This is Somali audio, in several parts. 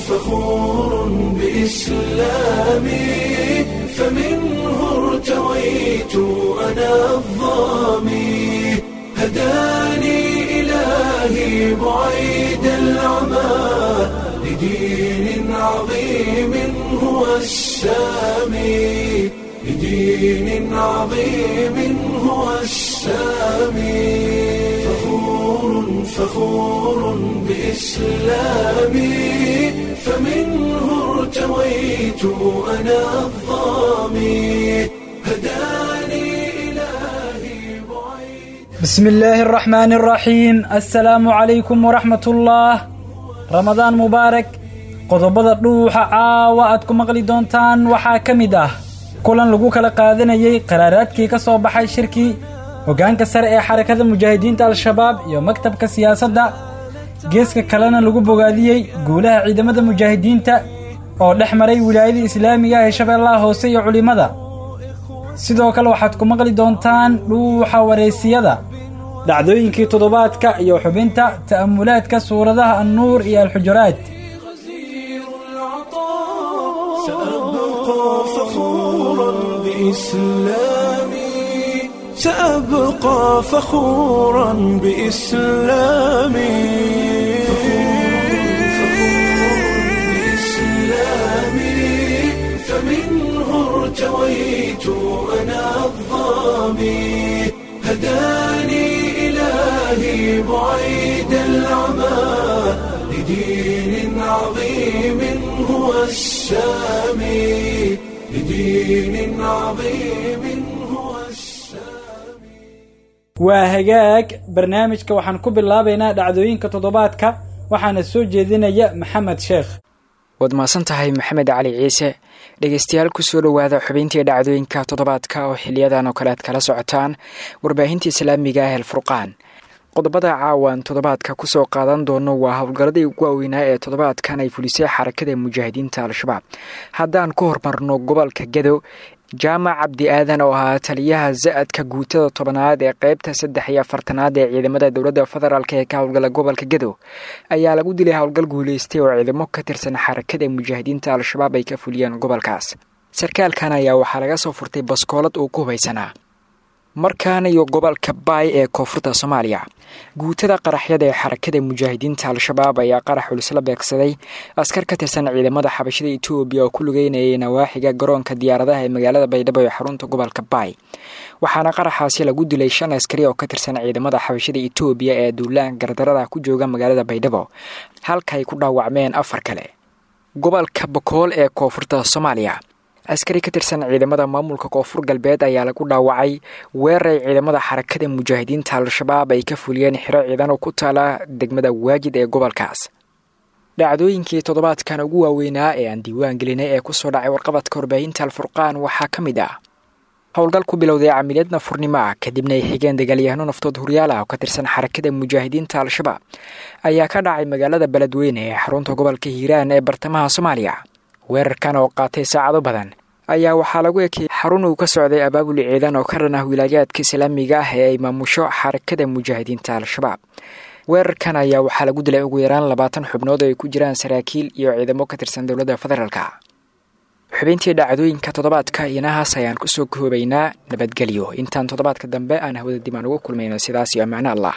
فخور بإسلامي فمنه ارتويت أنا الظامي هداني إلهي بعيد العمى لدين عظيم هو السامي لدين عظيم هو السامي فخور فخور بإسلامي فمنه ارتويت أنا الظامي هداني إلهي بعيد بسم الله الرحمن الرحيم السلام عليكم ورحمة الله ramadaan mubaarak qodobada dhuuxa caawa aad ku maqli doontaan waxaa ka mid ah kulan lagu kala qaadanayey qaraaraadkii ka soo baxay shirkii hoggaanka sare ee xarakada mujaahidiinta al-shabaab iyo maktabka siyaasadda geeska kalena lagu bogaadiyey guulaha ciidamada mujaahidiinta oo dhex maray wilaayada islaamiga ee shabeellaha hoose iyo culimmada sidoo kale waxaad ku maqli doontaan dhuuxa wareysiyada dhacdooyinkii toddobaadka iyo xubinta ta'amulaadka suuradaha annuur iyo alxujuraad غزير العطاء سأبقى فخورا بإسلامي سأبقى فخورا بإسلامي بإسلامي فمنه ارتويت أنا الظامي هداني إلهي بعيد العمى لدين عظيم هو السامي لدين عظيم هو السامي waa hagaag barnaamijka waxaan ku bilaabaynaa dhacdooyinka toddobaadka waxaana soo jeedinaya maxamed sheekh waad mahadsan tahay maxamed cali ciise dhegeystayaal kusoo dhowaada xubintii dhacdooyinka toddobaadka oo xiliyadan oo kale aad kala socotaan warbaahinta islaamiga ah alfurqaan qodobada caawan toddobaadka kusoo qaadan doono waa howlgalladii ugu waaweynaa ee toddobaadkan ay fulisay xarakada mujaahidiinta al-shabaab haddaan ku hormarno gobolka gadow jaamac cabdi aadan oo ahaa taliyaha za-adka guutada tobanaad ee qeybta saddex iyo afartanaad ee ciidamada dowladda federaalk ee ka howlgala gobolka gadow ayaa lagu dilay howlgal guuleystay oo ciidamo ka tirsan xarakada mujaahidiinta al-shabaab ay ka fuliyeen gobolkaas sarkaalkan ayaa waxaa laga soo furtay baskoolad uu ku hubaysanaa markaana iyo gobolka baay ee koonfurta soomaaliya guutada qaraxyada ee xarakada mujaahidiinta al-shabaab ayaa qarax culisla beegsaday askar ka tirsan ciidamada xabashada etoobiya oo ku lugeynayay nawaaxiga garoonka diyaaradaha ee magaalada baydhabo ee xarunta gobolka baay waxaana qaraxaasi lagu dilay shan askari oo ka tirsan ciidamada xabashada etoobiya ee duulaan gardarada ku jooga magaalada baydhabo halka ay ku dhaawacmeen afar kale gobolka bokool ee koonfurta soomaaliya askari ka tirsan ciidamada maamulka koonfur galbeed ayaa lagu dhaawacay weerar ay ciidamada xarakada mujaahidiinta al-shabaab ay ka fuliyeen xiro ciidan oo ku taala degmada waajid ee gobolkaas dhacdooyinkii toddobaadkan ugu waaweynaa ee aan diiwaan gelinay ee kusoo dhacay warqabadka warbaahinta alfurqaan waxaa ka mid ah howlgal ku bilowday camiliyad nafurnimo ah kadibna ay xigeen dagaalyahano naftood horyaal ah oo ka tirsan xarakada mujaahidiinta al-shabaab ayaa ka dhacay magaalada beledweyne ee xarunta gobolka hiiraan ee bartamaha soomaaliya weerarkan oo qaatay saacado badan ayaa waxaa lagu ekeyay xarun uu ka socday abaabul ciidan oo ka dhan ah wilaayaadka islaamiga ah ee ay maamusho xarakada mujaahidiinta al-shabaab weerarkan ayaa waxaa lagu dilay ugu yaraan labaatan xubnood oo ay ku jiraan saraakiil iyo ciidamo ka tirsan dowladda federaalka xubintii dhacdooyinka toddobaadka inahaas ayaan kusoo koobaynaa nabadgelyo intaan toddobaadka dambe aan hawada dibaan ugu kulmayno sidaas iyo ammaano allah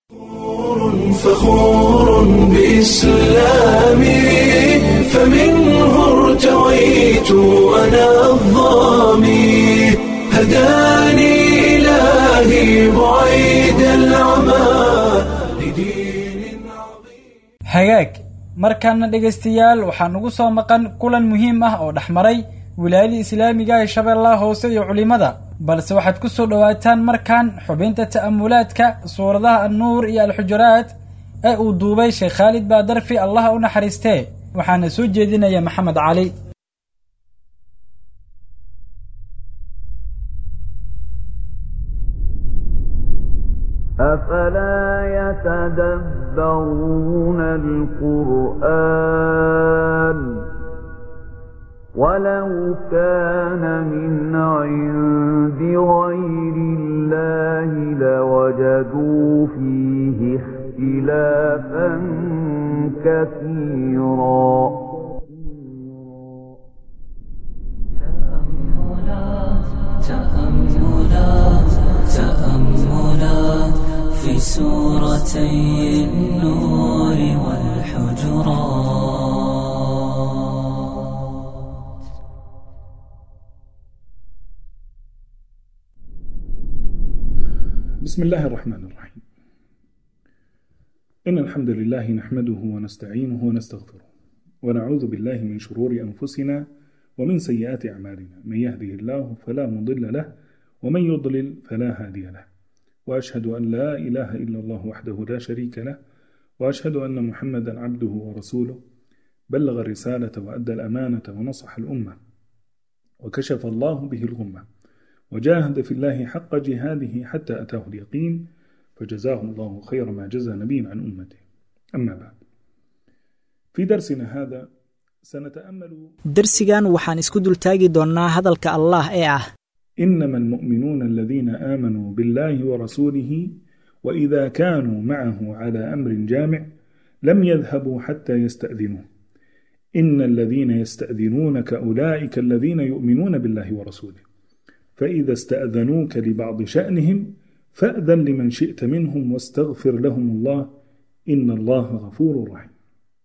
فخور بإسلامي فمنه ارتويت أنا الظامي هداني إلهي بعيد العمى لدين عظيم hagaag markaana dhegaystayaal waxaa nagu soo maqan kulan muhiim ah oo dhexmaray wilaayada islaamiga ee shabeellaha hoose iyo culimmada balse waxaad ku soo dhowaataan markan xubinta ta'amulaadka suuradaha annuur iyo alxujuraad ee uu duubay sheekh khaalid baadarfi allaha u naxariistee waxaana soo jeedinaya maxamed cali أفلا يتدبرون القرآن ولو كان من عند غير الله لوجدوا فيه اختلافا كثيرا سورتي النور والحجرات بسم الله الرحمن الرحيم إن الحمد لله نحمده ونستعينه ونستغفره ونعوذ بالله من شرور أنفسنا ومن سيئات أعمالنا من يهده الله فلا مضل له ومن يضلل فلا هادي له وأشهد أن لا إله إلا الله وحده لا شريك له وأشهد أن محمدا عبده ورسوله بلغ الرسالة وأدى الأمانة ونصح الأمة وكشف الله به الغمة وجاهد في الله حق جهاده حتى أتاه اليقين فجزاه الله خير ما جزى نبي عن أمته أما بعد في درسنا هذا سنتأمل darsigan waxaan isku dultaagi doonnaa hadalka allah ee ah إنما المؤمنون الذين آمنوا بالله ورسوله وإذا كانوا معه على أمر جامع لم يذهبوا حتى يستأذنوه إن الذين يستأذنونك أولئك الذين يؤمنون بالله ورسوله فإذا استأذنوك لبعض شأنهم فأذن لمن شئت منهم واستغفر لهم الله إن الله غفور رحيم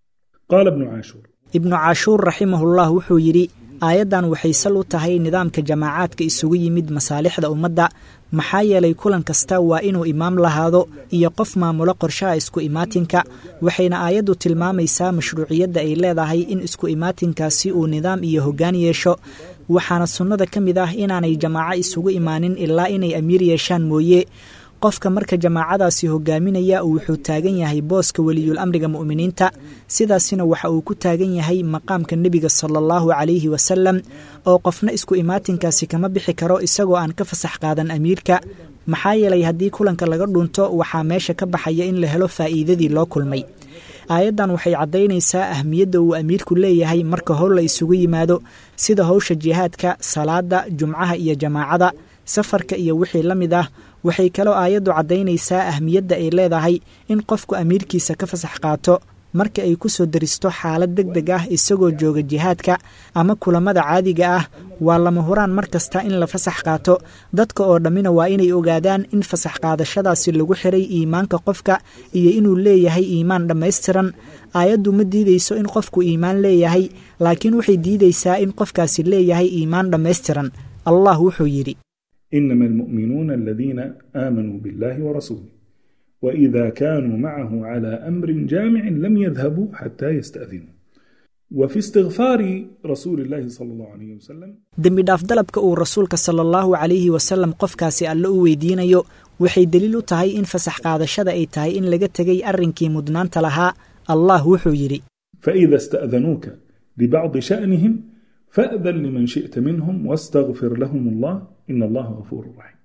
قال ابن عاشور ibnu cashuur raximahullah wuxuu yidhi aayaddan waxay sal u tahay nidaamka jamaacaadka isugu yimid masaalixda ummadda maxaa yeelay kulan kasta waa inuu imaam lahaado iyo qof maamulo qorshaha isku imaatinka waxayna aayaddu tilmaamaysaa mashruuciyadda ay leedahay in isku imaatinkaasi uu nidaam iyo hoggaan yeesho waxaana sunnada ka mid ah inaanay jamaaco isugu imaanin ilaa inay amiir yeeshaan mooye qofka marka jamaacadaasi hogaaminaya wuxuu taagan yahay booska weliyul amriga mu'miniinta sidaasina waxa uu ku taagan yahay maqaamka nebiga sala allahu calayhi wasalam oo qofna isku imaatinkaasi kama bixi karo isagoo aan ka fasax qaadan amiirka maxaa yeelay haddii kulanka laga dhunto waxaa meesha ka baxaya in la helo faa'iidadii loo kulmay aayaddan waxay caddaynaysaa ahmiyadda uu amiirku leeyahay marka howl la isugu yimaado sida howsha jihaadka salaada jumcaha iyo jamaacada safarka iyo wixii la mid ah waxay kaloo aayaddu caddaynaysaa ahmiyadda ay leedahay in qofku amiirkiisa ka fasax qaato marka ay ku soo daristo xaalad deg deg ah isagoo jooga jihaadka ama kulamada caadiga ah waa lama huraan mar kasta in la fasax qaato dadka oo dhammina waa inay ogaadaan in fasax qaadashadaasi lagu xiray iimaanka qofka iyo inuu leeyahay iimaan dhammaystiran aayaddu ma diideyso in qofku iimaan leeyahay laakiin waxay diideysaa in qofkaasi leeyahay iimaan dhammaystiran allah wuxuu yidhi إنما المؤمنون الذين آمنوا بالله ورسوله وإذا كانوا معه على أمر جامع لم يذهبوا حتى يستأذنوا وفي استغفار رسول الله صلى الله عليه وسلم dembi dhaaf dalabka uu rasuulka sala allahu calayhi wasalam qofkaasi alle u weydiinayo waxay deliil u tahay in fasax qaadashada ay tahay in laga tegay arrinkii mudnaanta lahaa allah wuxuu yidhi فإذا استأذنوك لبعض شأنهم فأذن لمن شئت منهم واستغفر لهم الله إن الله غفور رحيم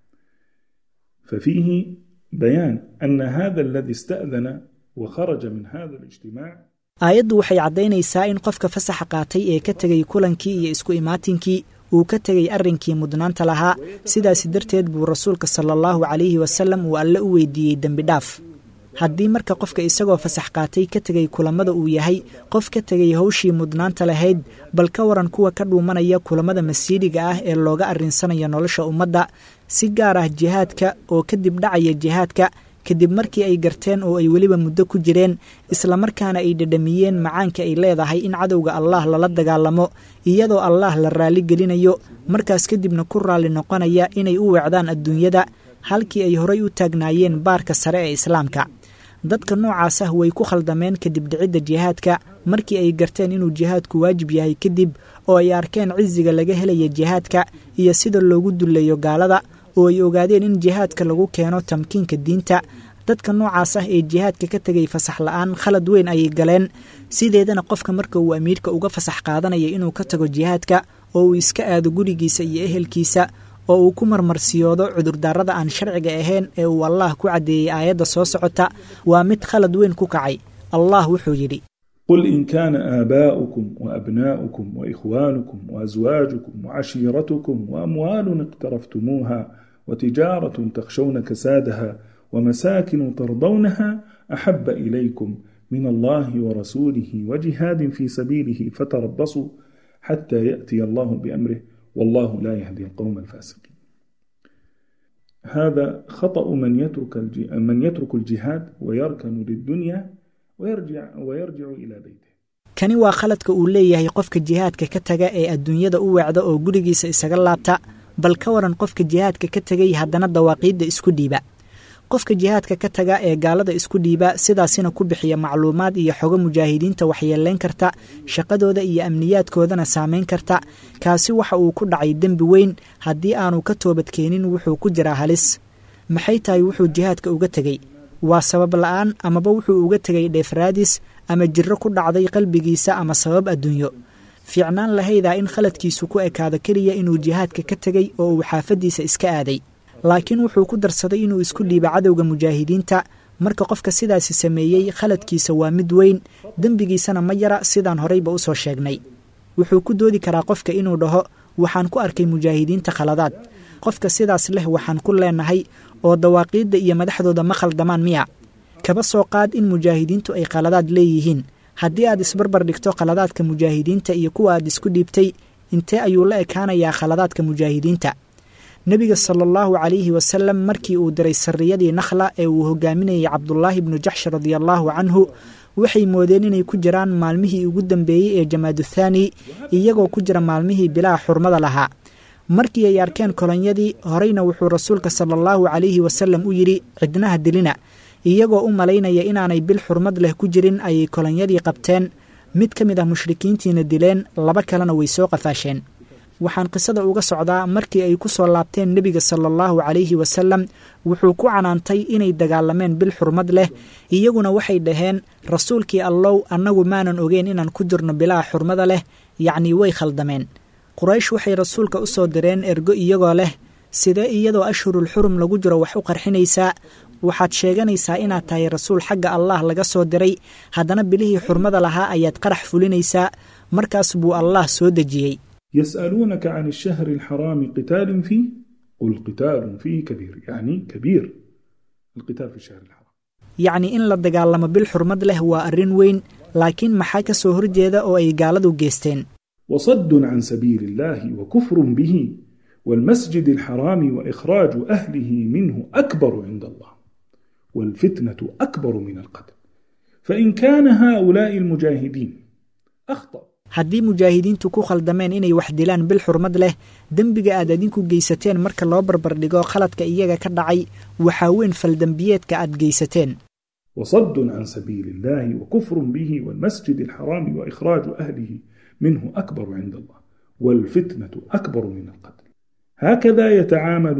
ففيه بيان أن هذا الذي استأذن وخرج من هذا الاجتماع aayaddu waxay caddaynaysaa in qofka fasaxa qaatay ee ka tegay kulankii iyo isku imaatinkii uu ka tegay arrinkii mudnaanta lahaa sidaasi darteed buu rasuulka sala allahu calayhi wasalam uu alle u weydiiyey dembi dhaaf haddii marka qofka isagoo fasax qaatay ka tegay kulammada uu yahay qof ka tegay howshii mudnaanta lahayd bal ka waran kuwa ka dhuumanaya kulammada masiidiga ah ee looga arrinsanayo nolosha ummadda si gaar ah jihaadka oo kadib dhacaya jihaadka kadib markii ay garteen oo ay weliba muddo ku jireen islamarkaana ay dhadhamiyeen macaanka ay leedahay in cadowga allaah lala dagaalamo iyadoo allaah la raalli gelinayo markaas kadibna ku raalli noqonaya inay u weecdaan adduunyada halkii ay horay u taagnaayeen baarka sare ee islaamka dadka noocaas ah way ku khaldameen kadib dhicidda jihaadka markii ay garteen inuu jihaadku waajib yahay kadib oo ay arkeen cisiga laga helaya jihaadka iyo sida loogu dullayo gaalada oo ay ogaadeen in jihaadka lagu keeno tamkiinka diinta dadka noocaas ah ee jihaadka ka tegay fasax la-aan khalad weyn ayay galeen sideedana qofka marka uu amiirka uga fasax qaadanaya inuu ka tago jihaadka oo uu iska aado gurigiisa iyo ehelkiisa oo uu ku marmarsiyoodo cudurdaarada aan sharciga ahayn ee uu allah ku caddeeyey aayadda soo socota waa mid khalad weyn ku kacay allah wuxuu yidhi قل إن كان آباؤكم وأبناؤكم وإخوانكم وأزواجكم وعشيرتكم وأموال اقترفتموها وتجارة تخشون كسادها ومساكن ترضونها أحب إليكم من الله ورسوله وجهاد في سبيله فتربصوا حتى يأتي الله بأمره والله لا يهدي القوم الفاسقين هذا خطأ من يترك الج- من يترك الجهاد ويركن للدنيا ويرجع ويرجع إلى بيته kani waa khaladka uu leeyahay qofka jihaadka ka taga ee adduunyada u weecda oo gurigiisa isaga laabta bal ka waran qofka jihaadka ka tegay haddana dawaaqiidda isku dhiiba qofka jihaadka ka taga ee gaalada isku dhiiba sidaasina ku bixiya macluumaad iyo xogo mujaahidiinta waxyeelayn karta shaqadooda iyo amniyaadkoodana saameyn karta kaasi waxa uu ku dhacay dembi weyn haddii aanu ka toobadkeenin wuxuu ku jiraa halis maxay tahay wuxuu jihaadka uga tegey waa sabab la-aan amaba wuxuu uga tegay dheefraadis ama jirro ku dhacday qalbigiisa ama sabab adduunyo fiicnaan lahaydaa in khaladkiisu ku ekaado keliya inuu jihaadka ka tegey oo uu xaafaddiisa iska aaday laakiin wuxuu ku darsaday inuu isku dhiibo cadowga mujaahidiinta marka qofka sidaasi sameeyey khaladkiisa waa mid weyn dembigiisana ma yara sidaan horeyba u soo sheegnay wuxuu ku doodi karaa qofka inuu dhaho waxaan ku arkay mujaahidiinta khaladaad qofka sidaas leh waxaan ku leenahay oo dawaaqiidda iyo madaxdooda ma khaldamaan miya kaba soo qaad in mujaahidiintu ay khaladaad leeyihiin haddii aad isbarbar dhigto khaladaadka mujaahidiinta iyo kuwa aad isku dhiibtay intee ayuu la ekaanayaa khaladaadka mujaahidiinta nebiga sala allahu calayhi wasalam markii uu diray sarriyadii nakhla ee uu hogaaminayay cabdulaahi bnu jaxsh radiallaahu canhu waxay moodeen inay ku jiraan maalmihii ugu dambeeyey ee jamaaduthani iyagoo ku jira maalmihii bilaa xurmada lahaa markii ay arkeen kolonyadii horeyna wuxuu rasuulka sala allahu calayhi wasalam u yidhi cidnaha dilina iyagoo u malaynaya inaanay bil xurmad leh ku jirin ayay kolonyadii qabteen mid ka mid ah mushrikiintiina dileen laba kalena way soo qafaasheen waxaan qisada uga socdaa markii ay ku soo laabteen nebiga sala allahu calayhi wasalam wuxuu ku canaantay inay dagaalameen bil xurmad leh iyaguna waxay dhaheen rasuulkii allow annagu maanan ogeyn inaan ku jirno bilaha xurmada leh yacnii way khaldameen quraysh waxay rasuulka u soo direen ergo iyagoo leh sidee iyadoo ashhurul xurum lagu jiro wax u qarxinaysaa waxaad sheeganaysaa inaad tahay rasuul xagga allah laga soo diray haddana bilihii xurmada lahaa ayaad qarax fulinaysaa markaas buu allah soo dejiyey يسألونك عن الشهر الحرام قتال فيه قل قتال فيه كبير يعني كبير القتال في الشهر الحرام yacni in la dagaalamo bil xurmad leh waa arrin weyn laakiin maxaa ka soo horjeeda oo ay gaaladu geysteen وصد عن سبيل الله وكفر به والمسجد الحرام وإخراج أهله منه أكبر عند الله والفتنة أكبر من القتل فإن كان هؤلاء المجاهدين أخطأ haddii mujaahidiintu ku khaldameen inay wax dilaan bil xurmad leh dembiga aad adinku geysateen marka loo barbardhigo khaladka iyaga ka dhacay waxaa weyn faldembiyeedka aad geysateen وصد عن سبيل الله وكفر به والمسجد الحرام وإخراج أهله منه أكبر عند الله والفتنة أكبر من القتل هكذا يتعامل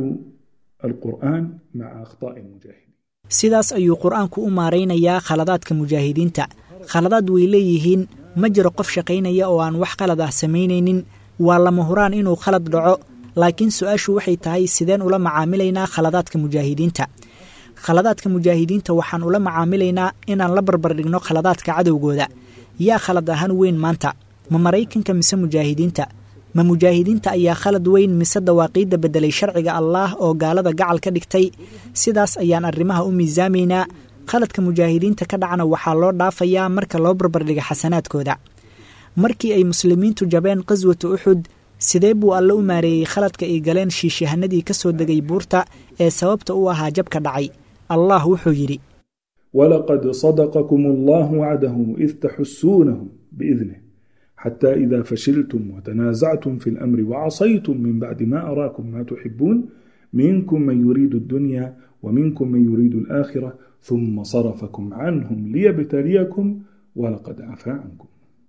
القرآن مع أخطاء المجاهدين sidaas ayuu qur-aanku u maaraynayaa khaladaadka mujaahidiinta khaladaad way leeyihiin ma jiro qof shaqaynaya oo aan wax qalad ah samaynaynin waa lama huraan inuu khalad dhaco laakiin su-aashu waxay tahay sideen ula macaamilaynaa khaladaadka mujaahidiinta khaladaadka mujaahidiinta waxaan ula macaamilaynaa inaan la barbardhigno khaladaadka cadowgooda yaa khalad ahaan weyn maanta ma maraykanka mise mujaahidiinta ma mujaahidiinta ayaa khalad weyn mise dawaaqiidda beddelay sharciga allaah oo gaalada gacal ka dhigtay sidaas ayaan arrimaha u miisaamaynaa khaladka mujaahidiinta ka dhacna waxaa loo dhaafayaa marka loo barbardhiga xasanaadkooda markii ay muslimiintu jabeen qaswata uxud sidee buu alle u maareeyey khaladka ay galeen shiishahanadii ka soo degay buurta ee sababta u ahaa jabka dhacay allah wuxuu yidhi ولقد صدقكم الله وعده إذ تحسونهم بإذنه حتى إذا فشلتم وتنازعتم في الأمر وعصيتم من بعد ما أراكم ما تحبون منكم من يريد الدنيا ومنكم من يريد الآخرة ثم صرفكم عنهم ليبتليكم ولقد عفا عنكم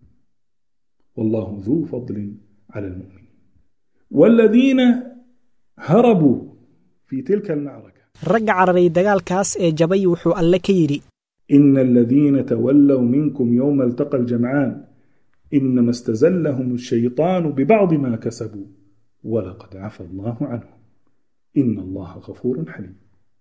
والله ذو فضل على المؤمنين والذين هربوا في تلك المعركة ragga cararay dagaalkaas ee jabay wuxuu alle ka yidhi إن الذين تولوا منكم يوم التقى الجمعان إنما استزلهم الشيطان ببعض ما كسبوا ولقد عفى الله عنهم إن الله غفور حليم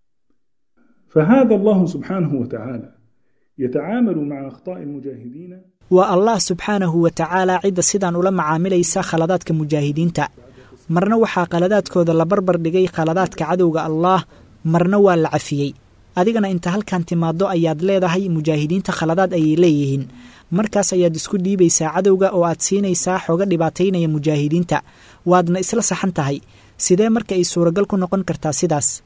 فهذا الله سبحانه وتعالى يتعامل مع أخطاء المجاهدين waa allah subxaanahu wa tacaala cidda sidaan ula macaamilaysa khaladaadka mujaahidiinta marna waxaa khaladaadkooda la barbar dhigay khaladaadka cadowga allaah marna waa la cafiyey adigana inta halkan timaaddo ayaad leedahay mujaahidiinta khaladaad ayay leeyihiin markaas ayaad isku dhiibaysaa cadowga oo aad siinaysaa xooga dhibaataynaya mujaahidiinta waadna isla saxan tahay sidee marka ay suuragal ku noqon kartaa sidaas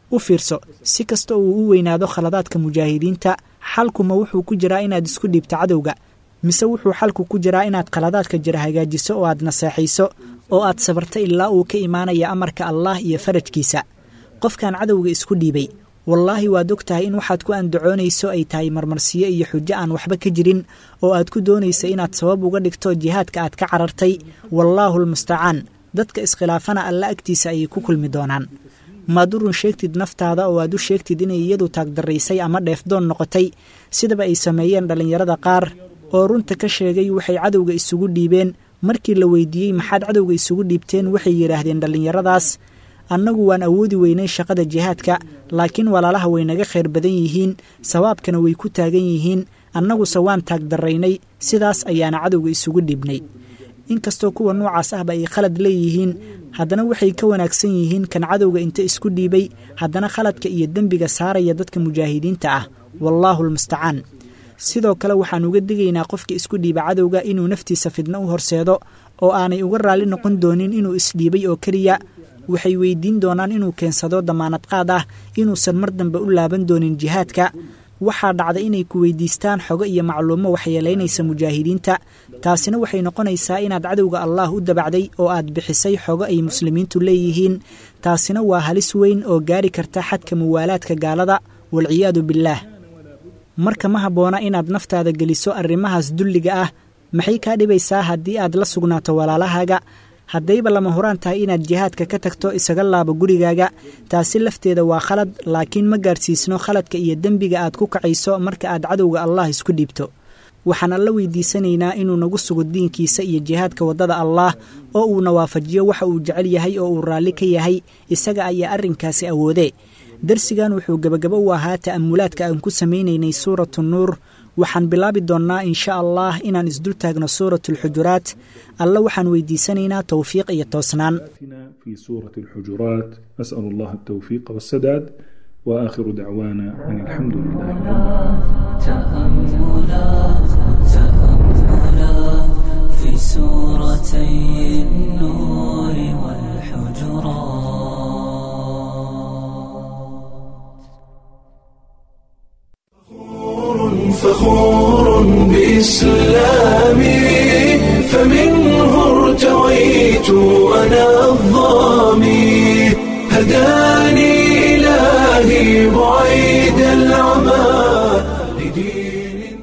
u fiirso si kasta uu u weynaado khaladaadka mujaahidiinta xalkuma wuxuu ku jiraa inaad isku dhiibto cadowga mise wuxuu xalku ku jiraa inaad khaladaadka jira hagaajiso oo aad naseexayso oo aad sabarto ilaa uu ka imaanaya amarka allaah iyo farajkiisa qofkan cadowga isku dhiibay wallaahi waad og tahay in waxaad ku andacoonayso ay tahay marmarsiyo iyo xujo aan waxba ka jirin oo aad ku doonaysa inaad sabab uga dhigto jihaadka aad ka carartay wallaahu lmustacaan dadka iskhilaafana alla agtiisa ayay ku kulmi doonaan maad u run sheegtid naftaada oo aad u sheegtid inay iyadu taagdaraysay ama dheefdoon noqotay sidaba ay sameeyeen dhallinyarada qaar oo runta ka sheegay waxay cadowga isugu dhiibeen markii la weydiiyey maxaad cadowga isugu dhiibteen waxay yidhaahdeen dhallinyaradaas annagu waan awoodi weynay shaqada jihaadka laakiin walaalaha way naga khayr badan yihiin sawaabkana way ku taagan yihiin annaguse waan taagdaraynay sidaas ayaana cadowga isugu dhiibnay inkastoo kuwa noocaas ahba ay khalad leeyihiin haddana waxay ka wanaagsan yihiin kan cadowga inta isku dhiibay haddana khaladka iyo dembiga saaraya dadka mujaahidiinta ah wallaahu lmustacaan sidoo kale waxaan uga digaynaa qofka isku dhiiba cadowga inuu naftiisa fidno u horseedo oo aanay uga raalli noqon doonin inuu isdhiibay oo keliya waxay weydiin doonaan inuu keensado damaanad qaad ah inuusan mar dambe u laaban doonin jihaadka waxaa dhacda inay ku weydiistaan xogo iyo macluumo waxyeelaynaysa mujaahidiinta taasina waxay noqonaysaa inaad cadowga allaah u dabacday oo aad bixisay xogo ay muslimiintu leeyihiin taasina waa halis weyn oo gaari karta xadka muwaalaadka gaalada walciyaadu billaah marka ma habboona inaad naftaada geliso arrimahaas dulliga ah maxay kaa dhibaysaa haddii aad la sugnaato walaalahaaga haddayba lama huraan tahay inaad jihaadka ka tagto isaga laabo gurigaaga taasi lafteeda waa khalad laakiin ma gaarsiisno khaladka iyo dembiga aad ku kacayso marka aad cadowga allah isku dhiibto waxaan alla weydiisanaynaa inuu nagu sugo diinkiisa iyo jihaadka waddada allaah oo uuna waafajiyo waxa uu jecel yahay oo uu raalli ka yahay isaga ayaa arrinkaasi awoodee darsigan wuxuu gebagabo u ahaa ta'amulaadka aan ku samaynaynay suuratu nuur waxaan bilaabi doonnaa insha allah inaan isdul taagno suuratu alxujuraat alla waxaan weydiisanaynaa towfiiq iyo toosnaan في سورة الحجرات أسأل الله التوفيق والسداد وآخر دعوانا أن الحمد لله رب العالمين تأملات تأملات في سورتي النور والحجرات فخور بإسلامي فمنه ارتويت أنا الظامي هداني إلهي بعيد العمى لدين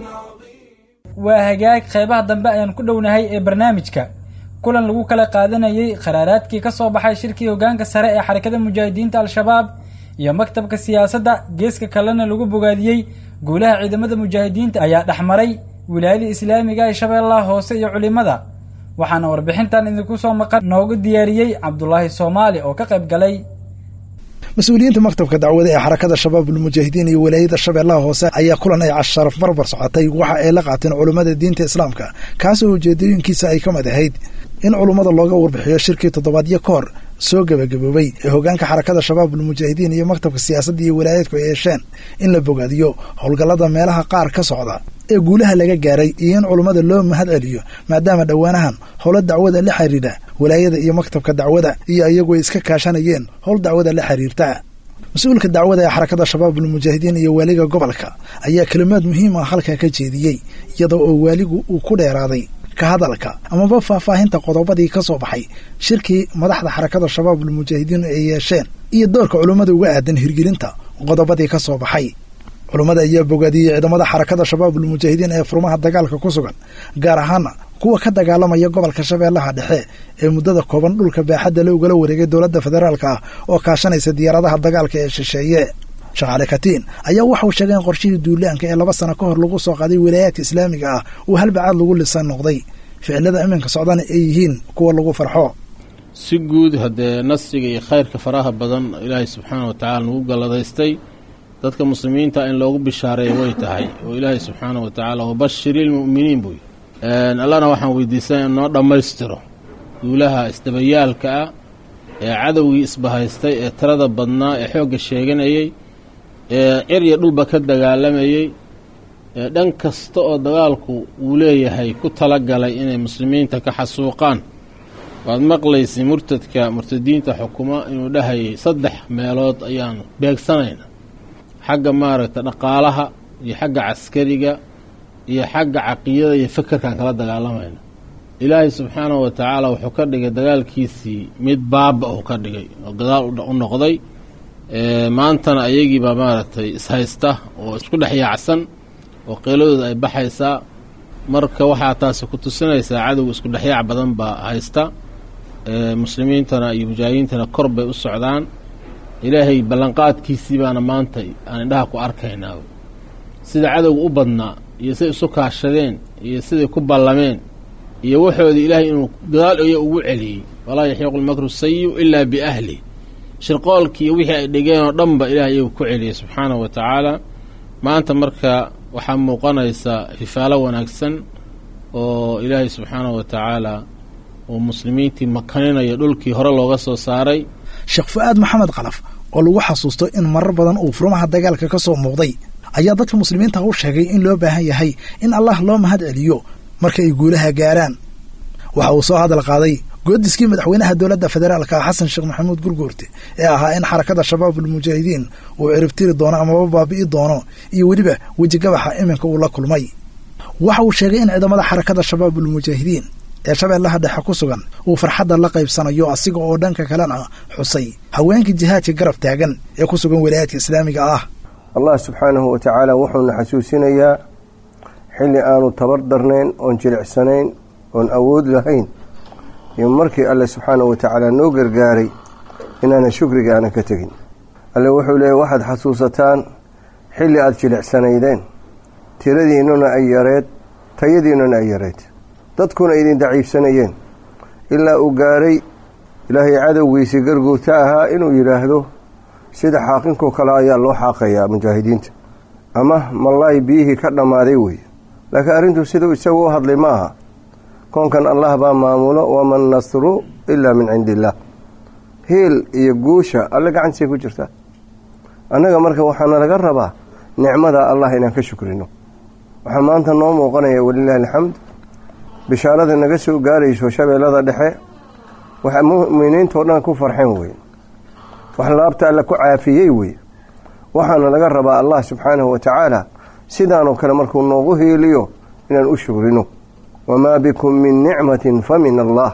عظيم waa hagaag qeybaha dambe ayaan ku dhownahay ee barnaamijka kulan lagu kala qaadanayey qaraaraadkii ka soo baxay shirkii hoggaanka sare ee xarakada mujaahidiinta al-shabaab iyo maktabka siyaasadda geeska kalena lagu bogaadiyey guulaha ciidamada mujaahidiinta ayaa dhexmaray wilaayada islaamiga ee shabeellaha hoose iyo culimada waxaana warbixintan idinku soo maqan noogu diyaariyey cabdulaahi soomaali oo ka qayb galay mas-uuliyiinta maktabka dacwada ee xarakada shabaab ulmujaahidiin iyo walaayada shabeellaha hoose ayaa kulan ay casharaf barbar socotay waxa ay la qaateen culummada diinta islaamka kaasoo ujeedooyinkiisa ay ka mid ahayd in culummada looga warbixiyo shirkii toddobaadyo ka hor soo gebagaboobay ee hoggaanka xarakada shabaab ulmujaahidiin iyo maktabka siyaasadda iyo walaayaedku ay yeesheen in la bogaadiyo howlgallada meelaha qaar ka socda ee guulaha laga gaaray iyo in culummada loo mahad celiyo maadaama dhowaanahan howlo dacwada la xidhiidha walaayada iyo maktabka dacwada iyo iyagu ay iska kaashanayeen howl dacwada la xidhiirta mas-uulka dacwada ee xarakada shabaab ulmujaahidiin iyo waaliga gobolka ayaa kelimaad muhiim ah halkaa ka jeediyey iyadoo oo waaligu uu ku dheeraaday ka hadalka amaba faahfaahinta qodobadii ka soo baxay shirkii madaxda xarakada shabaab ulmujaahidiin ay yeesheen iyo doorka culummada uga aadan hirgelinta qodobadii ka soo baxay culummada ayaa bogaadiyey ciidamada xarakada shabaab ulmujaahidiin ee furmaha dagaalka ku sugan gaar ahaana kuwa ka dagaalamaya gobolka shabeellaha dhexe ee muddada kooban dhulka baaxadda la ugala wareegay dowladda federaalka ah oo kaashanaysa diyaaradaha dagaalka ee shisheeye shaqaale katiin ayaa waxauu sheegay in qorshihii duulaanka ee laba sano ka hor lagu soo qaaday walaayaadka islaamiga ah uu halbacaad lagu lisan noqday ficilada iminka socdana ay yihiin kuwa lagu farxo si guud haddee nasriga iyo khayrka faraha badan ilaahay subxaana wa tacaala nagu galladaystay dadka muslimiinta in loogu bishaareeya way tahay oo ilaahay subxaana wa tacaala wabashiri ilmu'miniin buu yidhi allana waxaan weydiisanay in noo dhammaystiro duulaha isdabayaalka ah ee cadowgii isbahaystay ee tirada badnaa ee xoogga sheeganayey ee cir iyo dhulba ka dagaalamayey ee dhan kasta oo dagaalku uu leeyahay ku tala galay inay muslimiinta ka xasuuqaan waad maqlaysay murtadka murtadiinta xukuma inuu dhahayay saddex meelood ayaan beegsanayna xagga maaragta dhaqaalaha iyo xagga caskariga iyo xagga caqiidada iyo fekerkaan kala dagaalamayna ilaahay subxaanahu wa tacaala wuxuu ka dhigay dagaalkiisii mid baaba uu ka dhigay oo gadaal u noqday maantana ayagiibaa maaragtay ishaysta oo isku dhex yaacsan oo qeeladooda ay baxaysaa marka waxaa taasi ku tusinaysaa cadowga isku dhexyaac badan baa haysta muslimiintana iyo mujaahidiintana kor bay u socdaan ilaahay ballanqaadkiisii baana maanta aan indhaha ku arkaynaa sida cadowga u badnaa iyo siday isu kaashadeen iyo siday ku ballameen iyo waxoodii ilaahay inuu gadaal iyo ugu celiyey walaa yaxiiqu lmakru sayiu ilaa biahli shirqoolkii iyo wixii ay dhigeen oo dhanba ilahay iyagu ku celiyey subxaanahu wa tacaala maanta marka waxaa muuqanaysa fifaalo wanaagsan oo ilaahay subxaanahu wa tacaala uu muslimiintii makaninayo dhulkii hore looga soo saaray sheekh fu-aad maxamed kalaf oo lagu xasuusto in marar badan uu furmaha dagaalka ka soo muuqday ayaa dadka muslimiinta u sheegay in loo baahan yahay in allah loo mahad celiyo marka ay guulaha gaaraan waxa uu soo hadal qaaday goodiskii madaxweynaha dowladda federaalka xasan sheekh maxamuud gurguurte ee ahaa in xarakada shabaabulmujaahidiin uu ciribtiri doono amaba baabi'i doono iyo weliba wejigabaxa iminka uu la kulmay waxa uu sheegay in ciidamada xarakada shabaabulmujaahidiin ee shabeellaha dhexe ku sugan uu farxadda la qaybsanayo asiga oo dhanka kalena xusay haweenkii jihaadka garab taagan ee ku sugan walaayaadka islaamiga ah allah subxaanahu wa tacaala wuxuuna xasuusinayaa xilli aanu tabar darnayn oon jilicsanayn oon awood lahayn iyo markii alle subxaanahu wa tacaala noo gargaaray inaanan shukriga aanan ka tegin alle wuxuu leeyay waxaad xasuusataan xilli aada jilicsanaydeen tiradiinnuna ay yareed tayadiinnuna ay yareed dadkuna idin daciifsanayeen ilaa uu gaaray ilaahay cadowgiisii garguurta ahaa inuu yidhaahdo sida xaaqinkoo kale ayaa loo xaaqayaa mujaahidiinta ama mallaay biyihii ka dhammaaday weeye laakiin arrintu siduu isagu u hadlay ma aha koonkan allah baa maamulo waman nasru ilaa min cindi illaah hiil iyo guusha alle gacantiisay ku jirtaa annaga marka waxaana laga rabaa nicmadaa allah inaan ka shukrino waxaa maanta noo muuqanaya walilaahi alxamd bishaarada naga soo gaarayso shabeellada dhexe waxa mu'miniintao dhan ku farxeen weye wax laabta alle ku caafiyey weye waxaana laga rabaa allah subxaanahu wa tacaala sidaanoo kale markuu noogu hiiliyo inaan u shukrino wamaa bikum min nicmatin fa min allah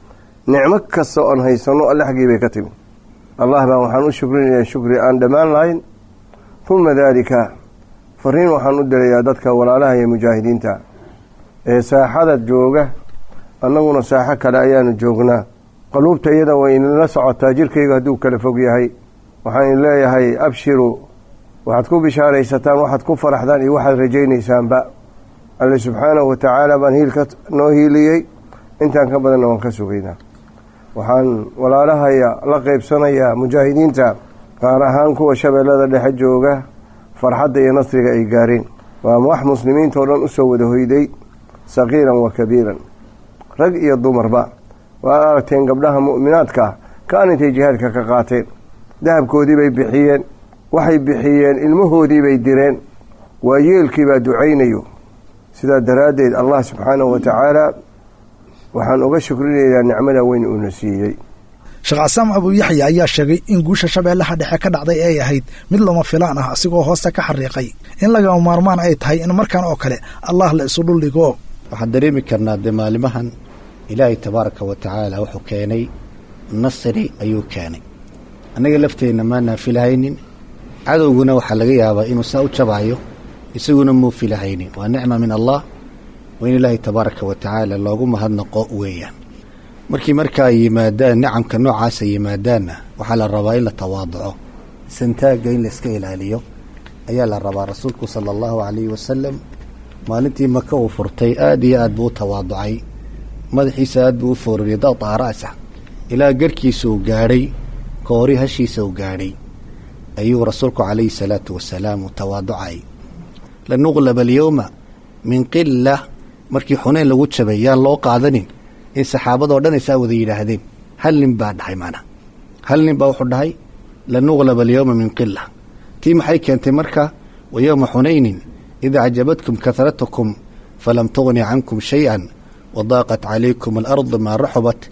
nicmo kasta oon haysano alle xaggii bay ka timi allah baan waxaan u shukrinaya shukri aan dhammaan lahayn uma daalika fariin waxaan u dirayaa dadka walaalaha iyo mujaahidiinta ee saaxada jooga annaguna saaxo kale ayaanu joognaa qaluubta iyada way inila socotaa jirkayga hadduu kala fog yahay waxaan in leeyahay abshiru waxaad ku bishaaraysataan waxaad ku faraxdaan iyo waxaad rajaynaysaanba alle subxaanahu wa tacaala baan hiilka noo hiiliyey intaan ka badanna waan ka sugaynaa waxaan walaalahaya la qaybsanayaa mujaahidiinta gaar ahaan kuwa shabeellada dhexe jooga farxadda iyo nasriga ay gaareen waa wax muslimiinta oo dhan usoo wada hoyday saqiiran wa kabiiran rag iyo dumarba waad aragteen gabdhaha mu'minaadka kaan intay jihaadka ka qaateen dahabkoodii bay bixiyeen waxay bixiyeen ilmahoodii bay direen waa yeelkii baa ducaynayo sidaa daraaddeed allah subxaanahu wa tacaala waxaan uga shukrinaynaa nicmada weyn uuna siiyey sheekh casaam abu yaxya ayaa sheegay in guusha shabeellaha dhexe ka dhacday ay ahayd mid lama filaan ah asigoo hoosta ka xariiqay in lagama maarmaan ay tahay in markan oo kale allah la isu dhuldhigo waxaan dareemi karnaa dee maalimahan ilaahay tabaaraka wa tacaala wuxuu keenay nasri ayuu keenay annaga lafteenna maanaan filahaynin cadowguna waxaa laga yaabaa inuu saa u jabaayo isaguna muu filahaynin waa nicma min allah waa in ilaahay tabaaraka wa tacaala loogu mahadnaqo weeyaan markii markaa yimaadaan nicamka noocaasa yimaadaanna waxaa la rabaa in la tawaaduco santaagga in la iska ilaaliyo ayaa la rabaa rasuulku sala allahu calayhi wasalam maalintii maka uu furtay aad iyo aad buu u tawaaducay madaxiisa aad buu u foorariyay daqtaa ra'sa ilaa garhkiisa uu gaadhay koori hashiisa uu gaadhay ayuu rasuulku calayhi salaatu wasalaam uu tawaaducay lanuqlaba alyowma min qila markii xuneyn lagu jabay yaan loo qaadanin in saxaabadoo dhan ay saa wada yidhaahdeen hal nin baa dhahay macnaa hal nin baa wuxuu dhahay lanuqlaba alyowma min qila tii maxay keentay marka wa yowma xunaynin id acjabatkum kahratukum falam tugni cankum shay-an wadaaqat calaykum alardu maa raxubat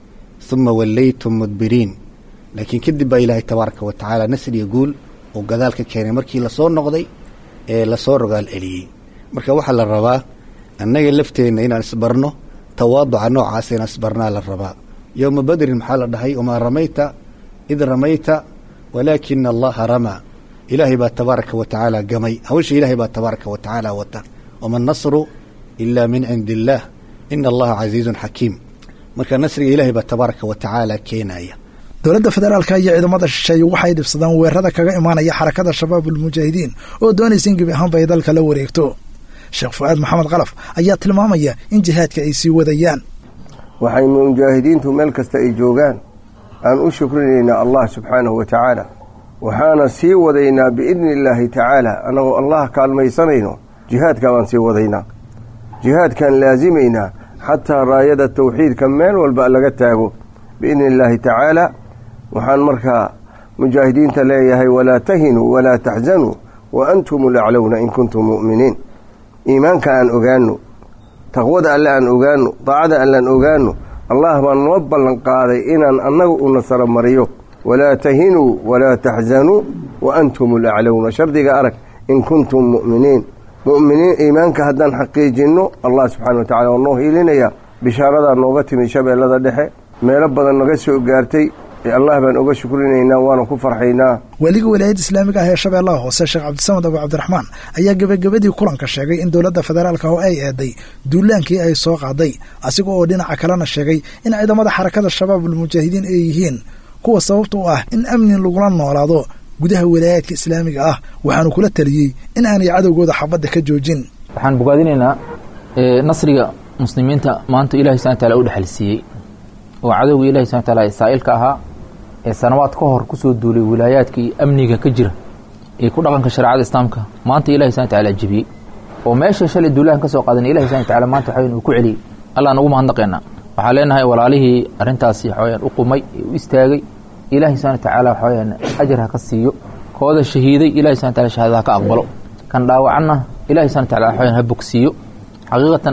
huma wallaytum mudbiriin laakiin kadib baa ilaahay tabaaraka wa tacaala nasriya guul uu gadaal ka keenay markii lasoo noqday ee lasoo rogaal celiyey marka waxaa la rabaa annaga lafteenna inaan isbarno tawaaduca noocaas inaan isbarnaa la rabaa yowma badrin maxaa la dhahay wamaa ramayta id ramayta walaakina allaha ramaa ilaahay baa tabaaraka wa tacaala gamay hawsha ilaahay baa tabaaraka wa tacaala wata wama nasru ilaa min cindi illaah ina allaha casiizun xakiim marka nasriga ilaahay baa tabaaraka wa tacaala keenaya dowladda federaalka iyo ciidamada shisheeye waxay dhibsadaan weerarada kaga imaanaya xarakada shabaabulmujaahidiin oo doonaysa in gebi ahaanba ay dalka la wareegto sheekh fu-aad maxamed kalaf ayaa tilmaamaya in jihaadka ay sii wadayaan waxay mujaahidiintu meel kasta ay joogaan aan u shukrinaynaa allah subxaanahu wa tacaala waxaana sii wadaynaa biidni illaahi tacaala annagoo allah kaalmaysanayno jihaadka baan sii wadaynaa jihaadkaan laasimaynaa xataa raayada tawxiidka meel walba laga taago biidni illaahi tacaala waxaan markaa mujaahidiinta leeyahay walaa tahinuu walaa taxzanuu wa antum laclowna in kuntum mu'miniin iimaanka aan ogaano taqwada alle aan ogaano daacada alle aan ogaano allah baan noo ballan qaaday inaan annaga u nasaro mariyo walaa tahinuu walaa taxzanuu wa antum laclowna shardiga arag in kuntum mu'miniin mu'miniin iimaanka haddaan xaqiijinno allah subxana wa tacala waa noo hiilinaya bishaaradaa nooga timid shabeellada dhexe meelo badan naga soo gaartay ee allah baan oga shukrinaynaa waana ku farxaynaa weliga walaayadda islaamiga ah ee shabeellaha hoose sheekh cabdisamad abu cabdiraxmaan ayaa gebagabadii kulanka sheegay in dowladda federaalka oo ay eeday duulaankii ay soo qaaday asiga oo dhinaca kalena sheegay in ciidamada xarakada shabaabulmujaahidiin ay yihiin kuwa sababta u ah in amni lagula noolaado gudaha walaayaadka islaamiga ah waxaanu kula taliyey in aanay cadowgooda xabadda ka joojin waxaan bogaadinaynaa nasriga muslimiinta maanta ilahi subana wataala u dhexalsiiyey oo cadowga ilahi subana wataala ee saa'ilka ahaa ee sanawaad ka hor kusoo duulay wilaayaadka iyo amniga ka jira ee ku dhaqanka shareecada islaamka maanta ilahi subana wataala jebiyey oo meesha shalay duulahan ka soo qaadan ilahi subana wataala maanta waxaweyan uu ku celiyey allah nagu mahadnaqeena waxaan leenahay walaalihii arrintaasi waxaweyaan u qumay ee u istaagay ilahi subana watacaala waxaweyaan ajar ha ka siiyo kooda shahiiday ilahi subana wataala shahaadada ha ka aqbalo kan dhaawacanna ilahi subana wataala waxaweyaan ha bogsiiyo xaqiiqatan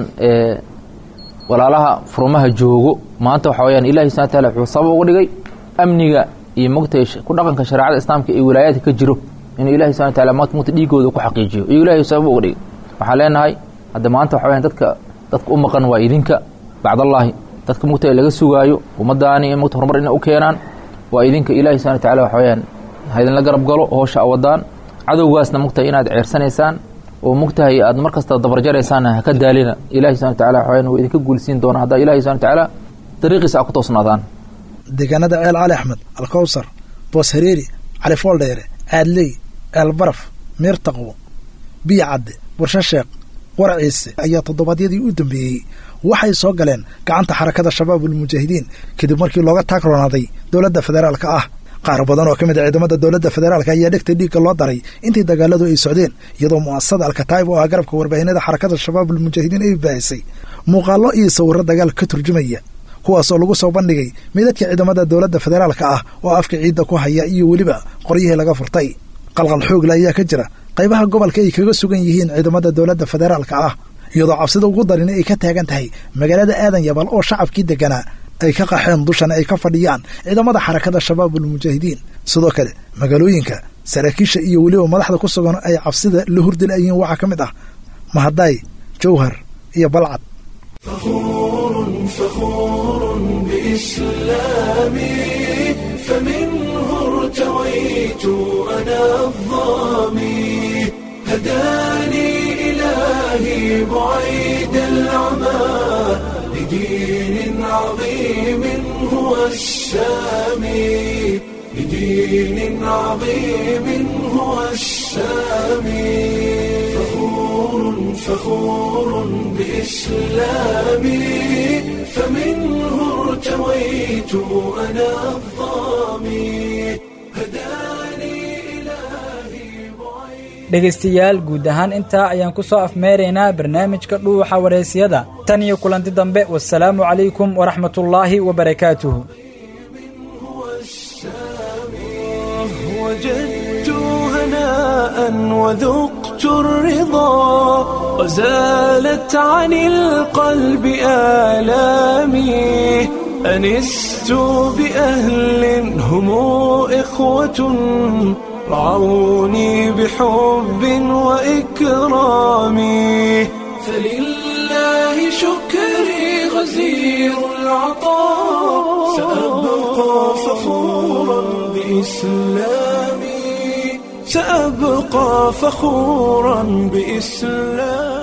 walaalaha furmaha joogo maanta waxa weyaan ilahi subana wataala wuxuu sabab uga dhigay amniga iyo mogtay ku dhaqanka shareecada islaamka ee wilaayaadka ka jiro inuu ilahi subana wataala maanta mogta dhiigooda ku xaqiijiyo iyo ilahi sabab uga dhigay waxaan leenahay hadda maanta waxa weyaan dadka dadka u maqan waa idinka bacdallaahi dadka mogta laga sugaayo ummadaani mogta horumar inay u keenaan waa idinka ilahi subana wataala waxa weyaan ha idinla garab galo hoosha awadaan cadowgaasna mogtahay inaad ceersanaysaan oo mogtahay aad mar kasta dabarjaraysaan haka daalina ilahi subana wataala waxaweyan wuu idinka guulsiin doona haddaa ilahi subana watacaala dariiqiisa a ku toosnaadaan deegaanada ceel cali axmed alkowsar boos hareeri cali fooldheere caadley ceel baraf miir taqwo biyo cadde warsho sheekh war ciise ayaa toddobaadyadii u dambeeyey waxay soo galeen gacanta xarakada shabaabulmujaahidiin kadib markii looga taagroonaaday dowladda federaalka ah qaar badan oo ka mid a ciidamada dowladda federaalka ayaa dhegta dhiigga loo daray intii dagaaladu ay socdeen iyadoo mu'asasada alkataa'ib oo ah garabka warbaahinada xarakada shabaabulmujaahidiin ay baahisay muuqaallo iyo sawirro dagaal ka turjumaya kuwaasoo lagu soo bandhigay midadka ciidamada dowladda federaalka ah oo afka ciidda ku haya iyo weliba qoryihii laga furtay qalqal xoogla ayaa ka jira qaybaha gobolka ay kaga sugan yihiin ciidamada dowladda federaalka ah iyadoo cabsida ugu darin ay ka taagan tahay magaalada aadan yabal oo shacabkii degganaa ay ka qaxeen dushana ay ka fadhiyaan ciidamada xarakada shabaabulmujaahidiin sidoo kale magaalooyinka saraakiisha iyo weliba madaxda ku sugan ay cabsida la hurdilaayihiin waxaa ka mid ah mahadaay jawhar iyo balcad فخور بإسلامي فمنه ارتويت أنا الظامي هداني إلهي بعيد العمى لدين عظيم هو السامي لدين عظيم هو السامي فخور فخور بإسلامي فمنه ارتويت أنا الظامي هداني dhegaystayaal guud ahaan intaa ayaan ku soo afmeeraynaa barnaamijka dhuuxa wareysiyada tan iyo kulanti dambe wasalaamu calaykum waraxmatullaahi wabarakaatuhu وجدت هناء وذقت الرضا وزالت عن القلب آلامي أنست بأهل هم إخوة رعوني بحب وإكرام فلله شكري غزير العطاء سأبقى فخورا بإسلامي سأبقى فخورا بإسلامي